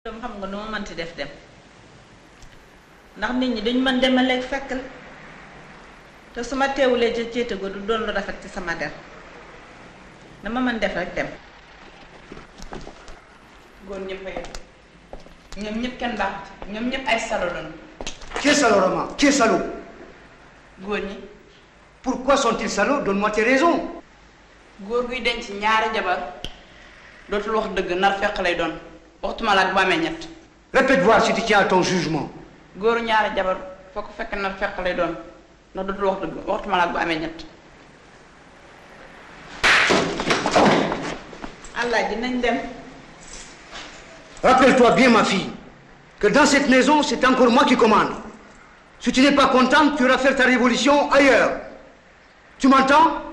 doom xam nga nu ma mënti def dem ndax nit ñi dañu mën demaleeg fekk la te su ma teewulee ca céete go du doon lu rafet ci sama der dama mën def rek dem góor ñëpp a yem ñoom ñëpp kenn baax ñoom ñëpp ay salo lañu Qui est salaud, Rama Qui est salaud góor ñi Pourquoi sont-ils salauds Donne-moi tes raisons. góor guy denc ñaari jabar dootul wax dëgg nar fekk lay doon waxtuma la ak bu amee ñett Répète voir si tu tiens à ton jugement. góoru ñaari jabar foo ko fekk nar fekk lay doon ndax dootul wax dëgg waxtuma la ak bu amee ñett allah dinañ dem Rappelle-toi bien, ma fille, que dans cette maison, c'est encore moi qui commande. Si tu n'es pas contente, tu iras faire ta révolution ailleurs. Tu m'entends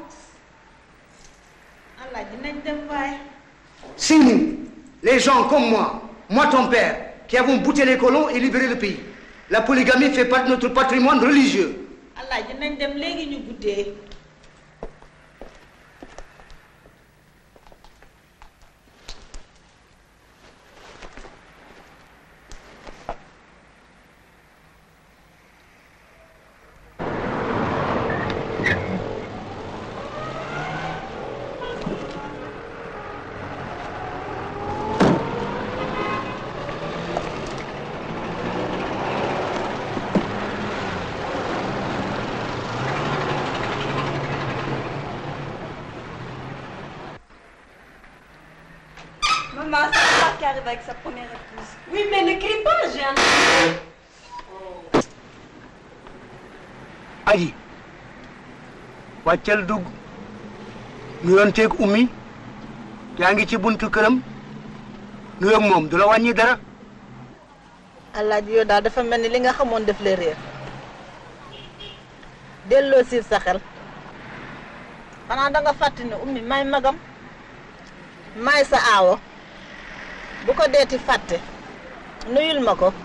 allah dinañ dem waaye C'est nous, les gens comme moi, moi ton père, qui avons bouté les colons et libéré le pays. La polygamie fait partie de notre patrimoine religieux. allah dinañ dem léegi ñu guddee Maman, c'est toi qui arrive avec sa première épouse. Oui, mais ne crie pas, j'ai un... aji wàccal dugg nuyonteeg ummi yaa ngi ci buntu këram nuyoog moom du la wàññi dara allah ji yow daal dafa mel ni li nga xamoon def la réer delloo siir sa xel xanaa da nga fàtte ne ummi may magam may sa aawo bu ko deeti fàtte nuyul ma ko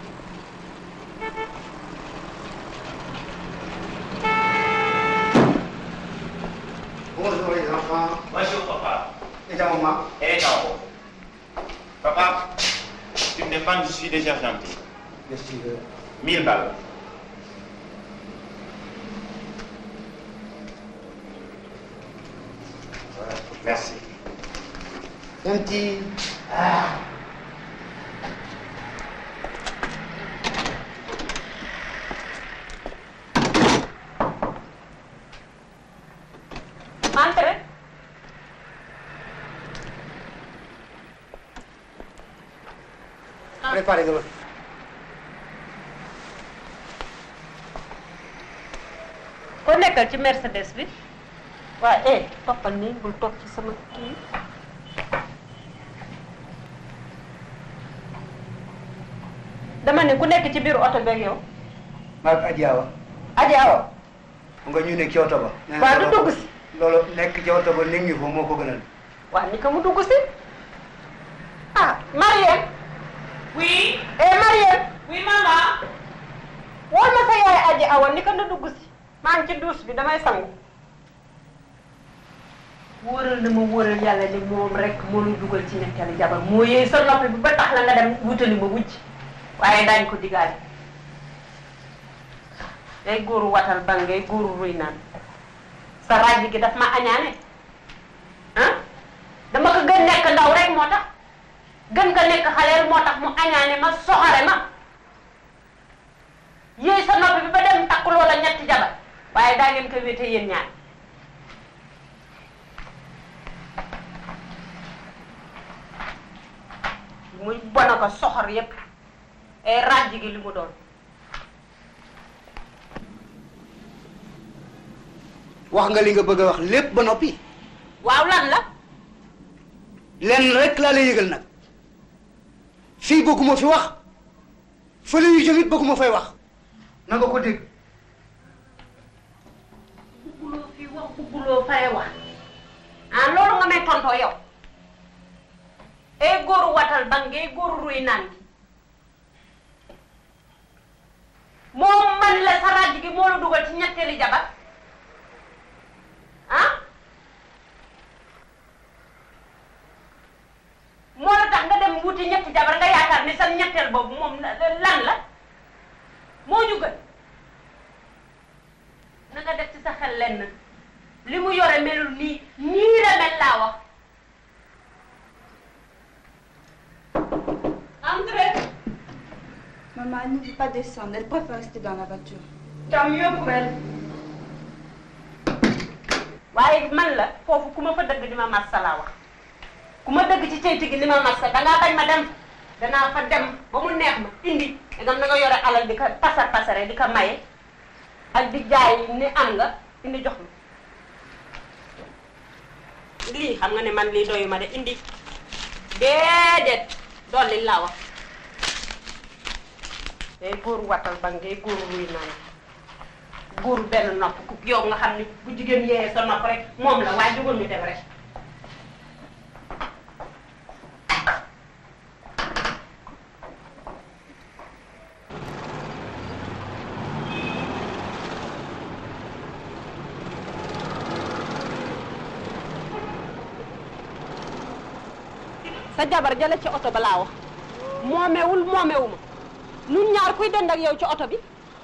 bonjour les enfants Bonjour papa. et ta maman Eh non. Papa, tu me défends, je suis déjà gentil. qu'est-ce que tu veux 1000 balles. Voilà, Merci. un petit Entrez. préparez le ko nekkal ci Mercedes bi waaw eh toppal nii bul toog ci sama kii dama ne ku nekk ci biir oto beeg yow maag Adji Awa Adji Awa mu nga ñu nekk ci oto ba nee na waaw du loolu- dugg si loolu nekk ci oto ba nekk ñu fa moo ko gënal waaw ni ko mu dugg si ah Marième oui eh Marième oui maman wol ma sa yaay Adji Awa ni ko na dugg si maa ngi ci douche bi damay sangu wóoral na ma wóoral yàlla ni moom rek moo ñu dugal ci ñetteelu jabar moo yee sa noppi bi ba tax na nga dem wutali ma wujj waaye daañ ko digaale ngay góoru watal ban ngay góoru ruy naan sa ràjj gi daf ma añaane ah dama ko gën nekk ndaw rek moo tax gën ko nekk xaleel moo tax mu añaane ma soxare ma yéey sa noppi bi ba dem takk loola ñetti jabar waaye daa ngeen koy wéete yéen ñaar muy bona ko soxor yépp ay ràjj gi li mu doon wax nga li nga bëgg a wax lépp ba noppi waaw lan la lenn rek laa lay yëgal nag fii bëgguma fi wax fële yu jëm it bëgguma fay wax na nga ko dégg bugguloo fi wax bugguloo fay wax ah loolu nga may tontoo yow ay góoru watal ba ngay góoru ruy naan gi moom man la sa ràjj gi moo la dugal ci ñetteeli jabar ah moo la tax nga dem wuti ñetti jabar nga yaakaar ni sa ñetteel boobu moom lan la moo ñu gën na nga def ci sa xel lenn li mu yore melul nii nii la mel laa wax Entrez Maman, elle ne veut pas descendre. Elle préfère rester dans la voiture. Tant mieux pour elle. waaye man la foofu ku ma fa dëgg di ma massa laa wax ku ma dëgg ci ceyti gi di ma massa dangaa bañ ma dem danaa fa dem ba mu neex ma indi dangam na nga yore alal di ko pasar pasare di ko maye ak di jaay ni am nga indi jox ma lii xam nga ne man lii doyu ma de indi déedéet dolli laa wax day góor watal ba ngay góor ruy naan góor benn nopp ku yow nga xam ni bu jigéen yee sa nopp rek moom la waaye jógal ñu dem rek sa jabar jële ci oto ba laa wax moomewul moomewu ma nun ñaar kuy dend ak yow ci oto bi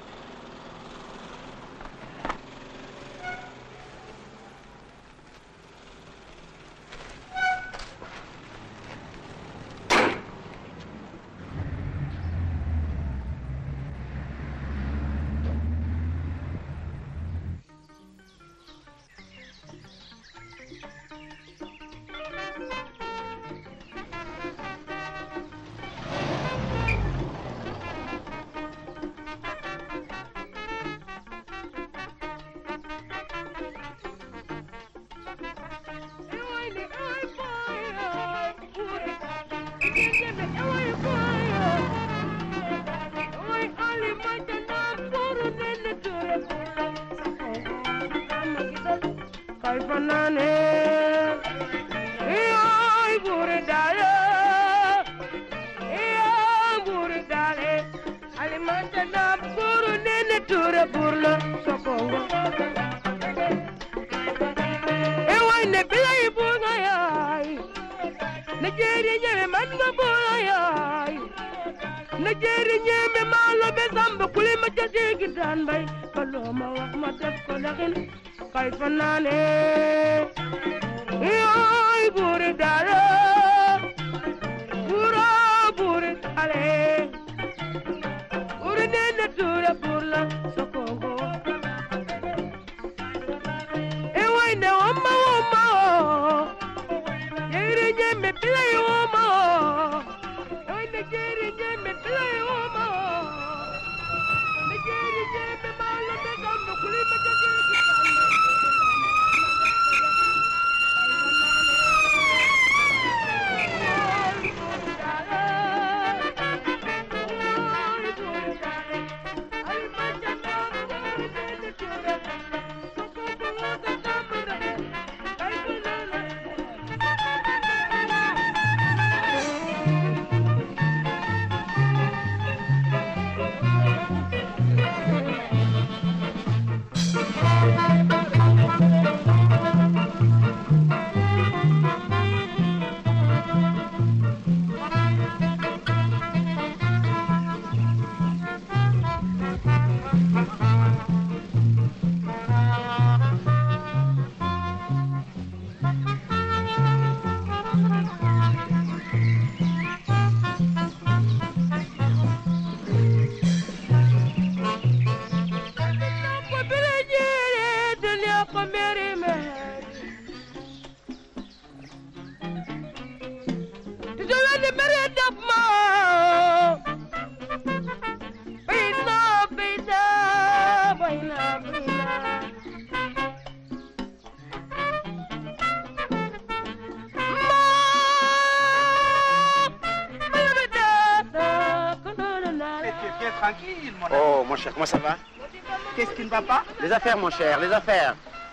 tranquille, mon ami. Oh, mon cher, comment ça va Qu'est-ce qui ne va pas Les affaires, mon cher, les affaires.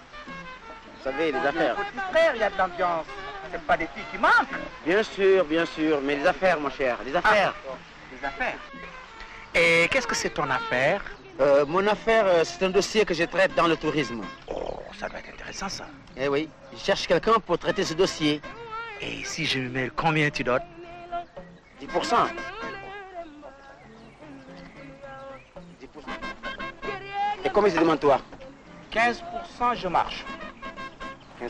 Vous savez, les affaires. Petit frère, il y a de l'ambiance. C'est pas des filles qui manquent. Bien sûr, bien sûr, mais les affaires, mon cher, les affaires. Ah, des affaires. Et qu'est-ce que c'est ton affaire Euh, mon affaire, euh, c'est un dossier que je traite dans le tourisme. Oh, ça doit être intéressant, ça. Eh oui, je cherche quelqu'un pour traiter ce dossier. Et si je me mets combien tu dotes 10%. 10%. Et combien tu demandes toi 15%, je marche. 15%.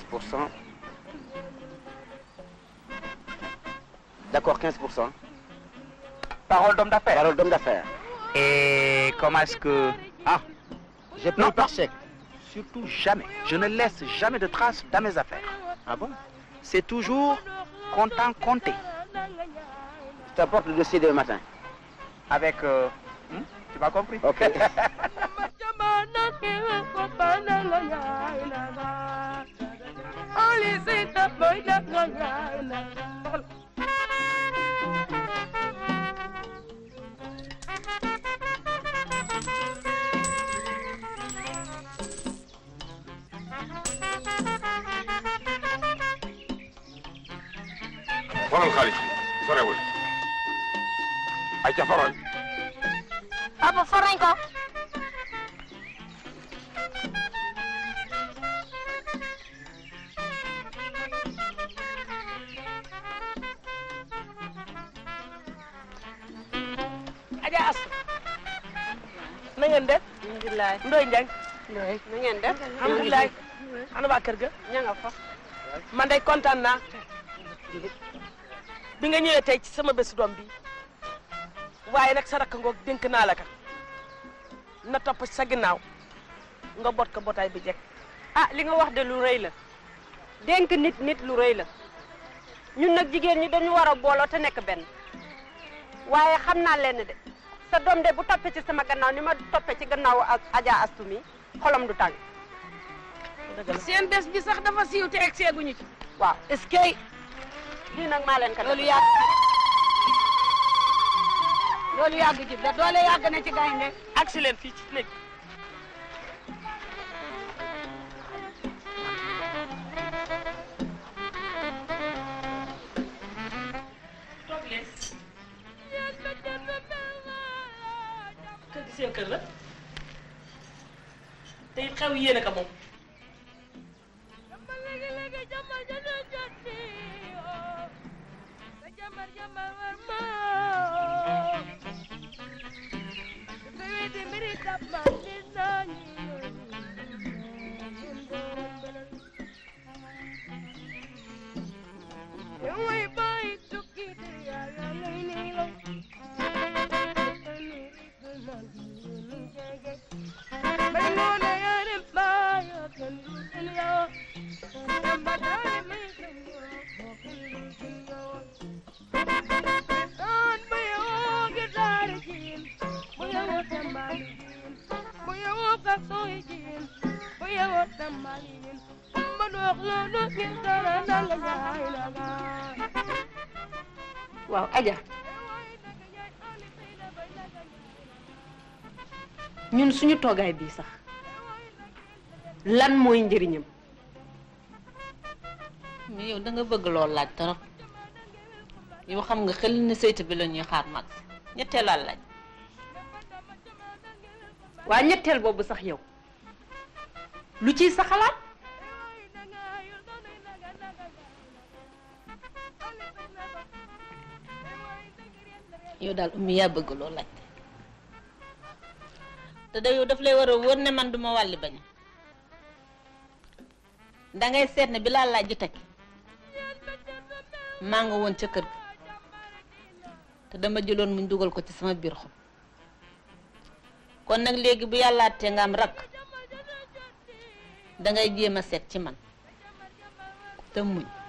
D'accord, 15%. Parole d'homme d'affaires. Parole d'homme d'affaires. Et comment est-ce que... Ah, Je paye Non, par non. chèque. surtout jamais. Je ne laisse jamais de traces dans mes affaires. Ah bon C'est toujours comptant compté. Je t'apporte le dossier demain matin. Avec... euh, hmm, tu m'as compris Ok. xoolal xaalis bi sorewul ay ca faral papa for nañ ko Adja Astou na ngeen def alhamdulilah Ndoye Ndiaye na ngeen def alhamdulilah ana waa kër ga ña nga fa man day kontaan naa bi nga ñëwee tey ci sama bésu doom bi waaye nag sa rakk ngoog dénk naa la ka na topp ci sa ginnaaw nga bot ko botaay bi jekk ah li nga wax de lu rëy la dénk nit nit lu rëy la ñun nag jigéen ñi dañu war a booloo te nekk benn waaye xam naa leen de sa doom de bu toppee ci sama gannaaw ni ma toppee ci gannaaw ak Adja Astou mi xolam du tàng seen bés bi sax dafa siiw te egg seeguñu ci waaw est-ce que lii nag maa leen ko loolu def yàgg loolu yàgg ci da doole yàgg na ci gaynde agsi leen fii ci néeg toog leen kër gi seen kër la te it xew yéene ka moom waaw Adja ñun suñu toogaay bii sax lan mooy njëriñam mais yow da nga bëgg lool laaj torop yow xam nga xel ne saytu bi la ñuy xaar mag ñetteelal laaj waa ñetteel boobu sax yow lu ciy sa xalaat yow daal ummi yaa bëgg lool laajte te da yow daf lay war a wóor ne man duma wàlli bañ dangay seet ne bi laa laaj ji teg maa nga woon ca kër ga te dama jëloon muñ dugal ko ci sama biir xol kon nag léegi bu yàllaatee nga am rakk dangay jéem a seet ci man te muñ